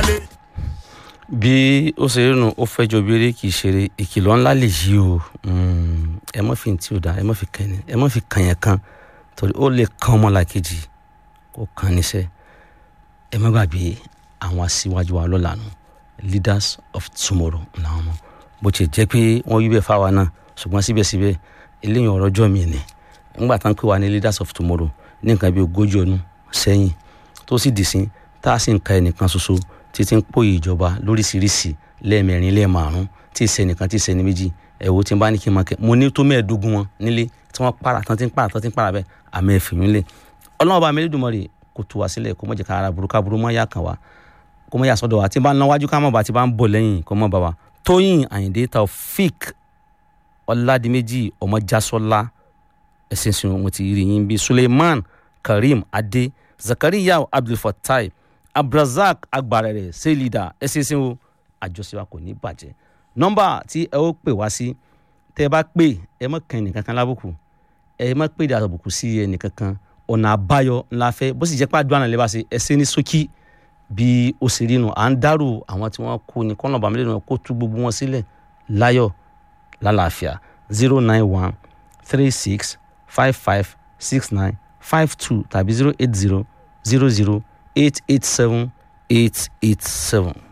wálé. bí ó ṣe rí nu ó fẹ́ jọ bíire kì í ṣeré ìkìlọ̀ ńlá lè yí o Mm, ẹ má fi tí ò dáa ẹ má fi kàn ẹ má fi kàn yẹn kan torí ó lè kan ọmọlàkejì kó kan níṣẹ́ ẹ má gbàgbé àwọn aṣíwájú wa lọ́la nù leaders of tomorrow làwọn ọmọ bó ti jẹ́ pé wọ́n wí bẹ́ẹ̀ fáwa náà ṣùgbọ́n síbẹ̀síbẹ̀ eléyìí ọ̀rọ̀ ọjọ́ mi ni nígbà tá à ń pè wá ní leaders of tomorrow ní nǹkan bí ogójì ọdún sẹ́yìn tó sì dì sí tá a sì ń ka ẹnìkan ṣoṣo títí ń pòyì ìjọba lóríṣiríṣi lẹ́ẹ̀mẹrin lẹ́ẹ̀márùn tí ì sẹ́nìkan tí ì sẹ́ni méjì ẹ̀wò tí n bá ní kí n máa kẹ́ mo ní tó mẹ́ẹ̀ẹ́dógún wọn nílé tí wọ́n para tán tí ń para tán tí ń para bẹ́ẹ̀ àmì ẹ̀fìyún lé ọlọ́run ọba Elédùmarè kò tú wa sílẹ̀ kó mọ̀ jẹ́ ká ara burúkú aburú mọ́ yá kan wa kó mọ̀ yà sọ́dọ̀ wa tí n bá ń lọ wájú ká mọ̀ bá tí n bá ń bọ̀ lẹ́yìn kó mọ̀ bá wa Tóyìn Àyìndé Taofik Ọládìméjì Ọmọjásọ́lá ẹ̀sìn sìn mo ti rí yín bí Suleiman Karim Adé Zakariya Abdulfatai Abdulrazak Agbarẹrẹ Selida ẹ̀sìn sìn o àjọṣe wa kò ní bàjẹ́ nọ́mbà tí ẹ ó pè wá sí tẹ́ ẹ bá pè ẹ má kàn ẹnìkankan lábùkù ẹ má pè dà àbùkù sí ẹnìkankan ọ̀nà àbáyọ ńlá fẹ́ bó sì jẹ́ pé àdúrà náà lè bá ṣe ẹ ṣe ní ṣókí bí ó ṣe rí nu à ń dárò àwọn tí wọ́n kú ní kọ́nà bàmílẹ̀ náà kó tú gbogbo wọn sílẹ̀ láyọ̀ lálàáfíà zero nine one three six five five six nine five two tàbí zero eight zero zero zero eight eight seven eight eight seven.